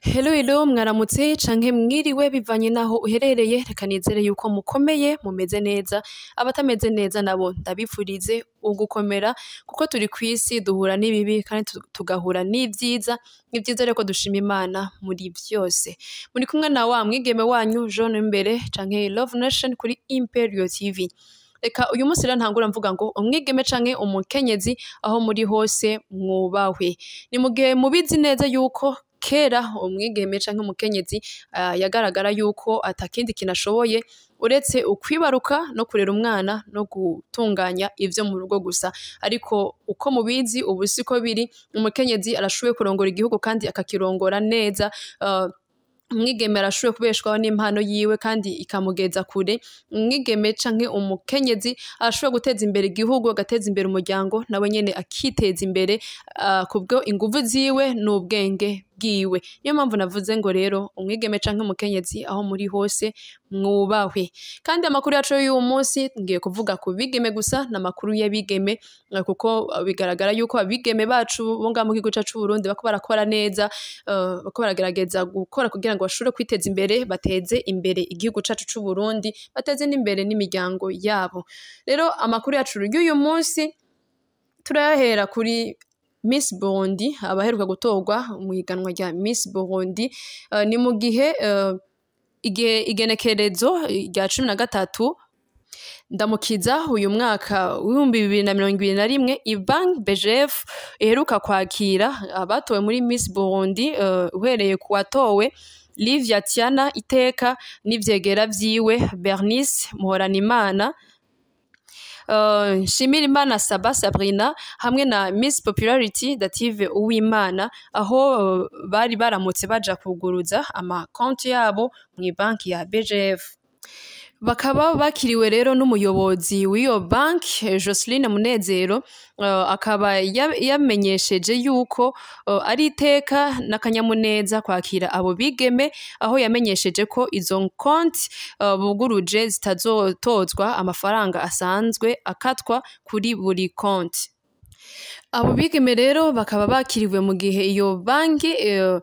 Hello hello mwaramutse canke mwiriwe bivanye naho uherereye reka nizere yuko mukomeye mumeze neza abatameze neza nabo ndabipfurize ugukomera kuko turi kw'isi duhura n'ibibi kandi tu- tugahura n'ivyiza ni vyiza rero ko dushima imana muri vyose muri kumwe na wa mwigeme wanyu Jean Imbere canke Love Nation kuri Imperio TV reka uyu munsi rero ntangura mvuga ngo umwigeme canke umukenyezi aho muri hose mwubahwe ni mu gihe mubizi neza yuko kera umwigeme canke umukenyezi ah, yagaragara yuko atakindi kintu ashoboye uretse ukwibaruka no kurera umwana no gutunganya ivyo mu rugo gusa ariko uko mubizi ubu siko biri umukenyezi arashoboye kurongora igihugu kandi akakirongora neza ah, umwigeme arashoboye kubeshwaho n'impano yiwe kandi ikamugeza kure umwigeme canke umukenyezi arashoboye guteza imbere igihugu agateza imbere umuryango nawe nyene akiteza imbere ah, kubwo inguvu ziwe n'ubwenge bwiwe niyo mpamvu navuze ngo rero umwigeme canke umukenyezi aho muri hose mwubahwe kandi amakuru yacu y'uyu munsi ngiye kuvuga ku bigeme gusa n'amakuru y'abigeme eh, kuko bigaragara yuko abigeme bacu bo ngaha mu gihugu cacu c'Uburundi bako barakora neza eh, bako baragerageza gukora kugira ngo bashobore kwiteza imbere bateze imbere igihugu cacu c'Uburundi bateze n'imbere n'imiryango yabo rero amakuru yacu y'uyu munsi turayahera kuri Miss Burundi abaheruka gutorwa mu higanwa rya Miss Burundi eh, ni mu gihe eh, igihe igenekerezo rya cumi na gatatu ndamukiza uyu mwaka w'ibihumbi bibiri na mirongo ibiri na rimwe Ivan Bejev iheruka kwakira abatowe muri Miss Burundi eh, uhereye ku watowe Livia Tiana Iteka n'ivyegera vyiwe Bernice Muhoranimana Uh, Nshimirimana Saba Sabrina hamwe na Miss Popularity Dative Uwimana aho uh, bari baramutse baja kuguruza amakonti yabo mu banki ya BGF bakaba bakiriwe rero n'umuyobozi w'iyo banki eh, Joseline Munezero uh, akaba ya- yamenyesheje yuko uh, ari iteka n'akanyamuneza kwakira abo bigeme aho yamenyesheje ko izo konti uh, buguruje zitazotozwa amafaranga asanzwe akatwa kuri buri konti abo bigeme rero bakaba bakiriwe mu gihe iyo banki eh,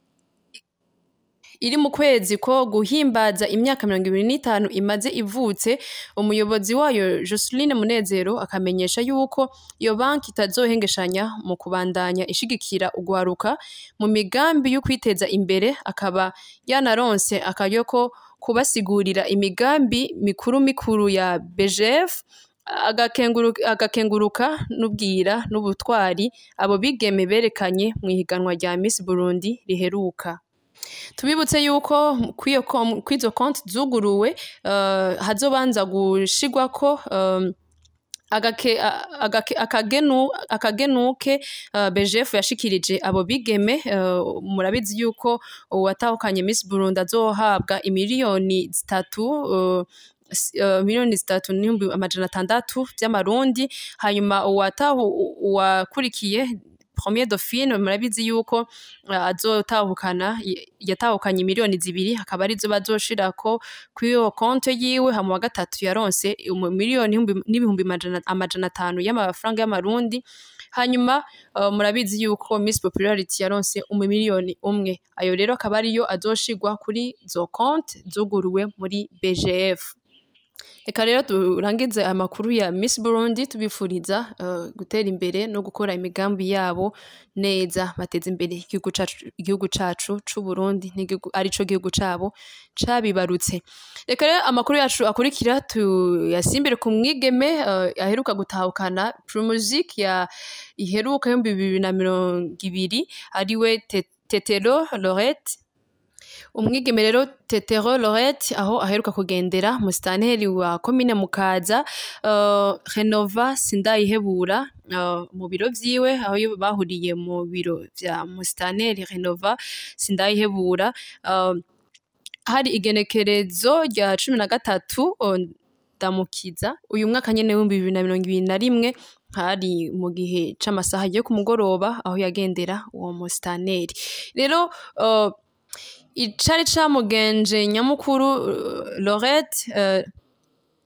iri mu kwezi ko guhimbaza imyaka mirongo ibiri n'itanu imaze ivutse umuyobozi wayo Joseline Munezero akamenyesha yuko iyo banki itazohengeshanya mu kubandanya ishigikira ugwaruka mu migambi yo kwiteza imbere akaba yanaronse akaryo ko kubasigurira imigambi mikuru mikuru ya BGF agakenguruka, agakenguruka n'ubwira n'ubutwari abo bigeme berekanye mu ihiganwa rya Miss Burundi riheruka tubibutse yuko kw'iyo kom- kw'izo konti zuguruwe uh, hazobanza gushigwako um, agake, a- agake, akagenu, akagenuke uh, BGF yashikirije abo bigeme uh, murabizi yuko uwatahukanye Miss Burundi azohabwa imiliyoni zitatu uh, s- uh, miliyoni zitatu n'ibihumbi amajana atandatu vy'amarundi hanyuma uwatahu uwakurikiye premier dauphine murabizi yuko uh, azotahukana y- yatahukanye miliyoni zibiri akaba arizo bazoshirako kw'iyo konte yiwe hama wa gatatu yaronse umu- miliyoni ihumbi- n'ibihumbi amajana amajana atanu y'amafaranga y'amarundi hanyuma uh, murabizi yuko Miss Popularity yaronse umumiliyoni umwe ayo rero akaba ariyo azoshigwa kuri zo konte zuguruwe muri BGF Reka rero turangize amakuru ya Miss Burundi tubifuriza uh, gutera imbere no gukora imigambi yabo neza bateza imbere igihugu cacu igihugu cacu c'u Burundi n'igihugu arico gihugu cabo cabibarutse reka rero amakuru yacu akurikira tuyasimbire ku mwigeme uh, aheruka gutahukana Promusic ya iheruka y'ibihumbi bibiri na mirongo ibiri ariwe Te- Tetero Lorette umwigeme rero Tetero Lorette aho aheruka kugendera musitanteri wa komine Mukaza uh, Renova Sindayihebura uh, mu biro vyiwe aho yo bahuriye mu biro vya musitanteri Renova Sindayihebura uh, hari igenekerezo rya cumi na gatatu uh, ndamukiza uyu mwaka nyene w'ibihumbi bibiri na mirongo ibiri na rimwe hari mu gihe c'amasaha yo ku mugoroba aho yagendera uwo musitanteri rero uh, icari camugenje nyamukuru uh, Lorette uh,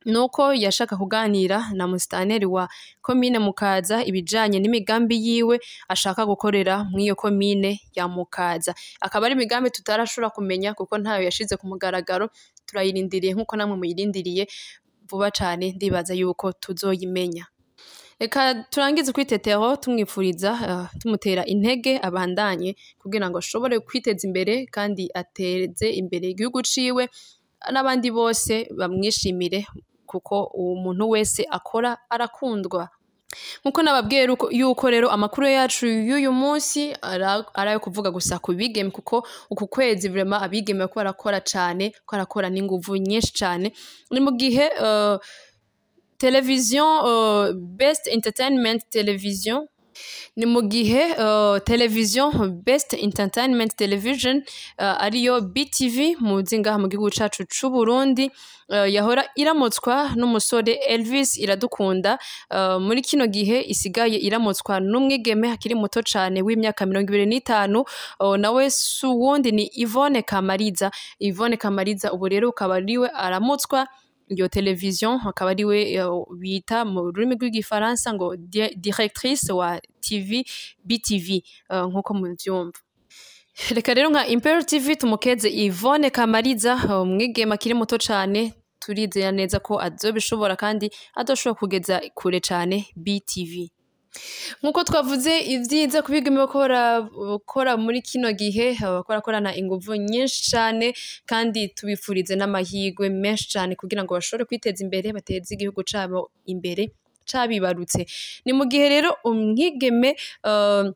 nuko yashaka kuganira na musitanteri wa komine Mukaza ibijanye n'imigambi yiwe ashaka gukorera mw'iyo komine ya Mukaza akaba ari imigambi tutarashobora kumenya kuko ntayo yashize ku mugaragaro turayirindiriye nk'uko namwe muyirindiriye vuba cane ndibaza yuko tuzoyimenya reka turangize kwitetero tumwifuriza uh, tumutera intege abandanye kugira ngo ashobore kwiteza imbere kandi ateze imbere igihugu ciwe n'abandi bose bamwishimire kuko uwo muntu wese akora arakundwa nkuko nababwiye ruko- yuko rero amakuru yacu y'uyu munsi ara- ari ayo kuvuga gusa ku bigeme kuko uku kwezi vrema abigeme bariko barakora cane ko barakora n'inguvu nyinshi cane ni mu gihe uh, televiziyo uh, best entertainment television ni mu gihe uh, televiziyo best entertainment television uh, ariyo btv muzi ngaha mu gihugu cacu c'u burundi uh, yahora iramutswa n'umusore elvis iradukunda uh, muri kino gihe isigaye iramutswa n'umwigeme akiri muto cane w'imyaka mirongo ibiri n'itanu uh, nawe si uwundi ni ivone kamariza ivone kamariza ubu rero ukaba ariwe aramutswa iyo televiziyo akaba ariwe eh, bita mu rurimi rw'igifaransa ngo di- directrice wa tv btv eh, nk'uko muvyumva reka rero nka impero tv tumukeze ivone kamariza eh, umwigeme akiri muto cane turizera neza ko azobishobora kandi azoshobora kugeza kure cane btv nk'uko twavuze ibyiza ku bigeme bakora bakora muri kino gihe bakora korana inguvu nyinshi cyane kandi tubifurize n'amahirwe menshi cyane kugira ngo bashobore kwiteza imbere bateze igihugu cyabo imbere cabibarutse ni mu gihe rero umwigeme uh,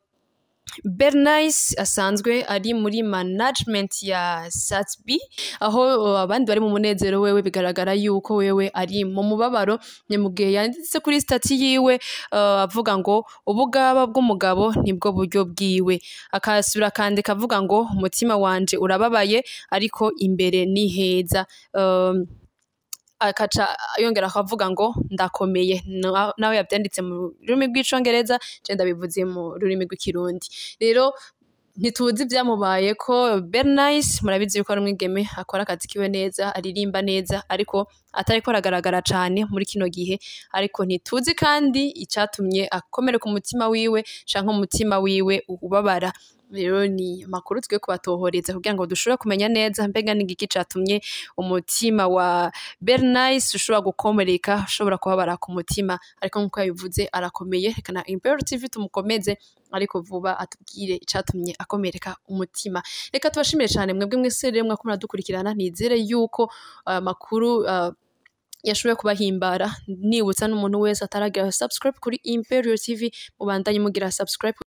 Bernice asanzwe ari muri management ya Satsby aho uh, abandi bari mu munezero wewe bigaragara yuko wewe ari mu mubabaro ni mu gihe yanditse kuri stati yiwe uh, avuga ngo ubugaba bw'umugabo nibwo buryo bwiwe akasubira akandika avuga ngo umutima wanje urababaye ariko imbere ni heza um, akaca yongera akavuga ngo ndakomeye Na- nawe yabyanditse mu rurimi rw'icongereza je ndabivuze mu rurimi rw'ikirundi rero ntituzi ibyamubaye ko Bernice murabizi yuko ari umwigeme akora akazi kiwe neza aririmba neza ariko atariko aragaragara cane muri kino gihe ariko ntituzi kandi icatumye akomereka umutima wiwe canke umutima wiwe ubabara rero ni amakuru twe kubatohoreza kugira ngo dushobore kumenya neza mbega ni igiki catumye umutima wa Bernice ushobora gukomereka ushobora kubabara ku mutima ariko nk'uko yabivuze arakomeye reka na Imperial TV tumukomeze ariko vuba atubwire icatumye akomereka umutima reka tubashimire cyane mwebwe mwese rero mwako muradukurikirana nizere yuko aya makuru uh, yashoboye kubahimbara nibutsa n'umuntu wese ataragira subscribe kuri Imperial TV mubandanye mugira subscribe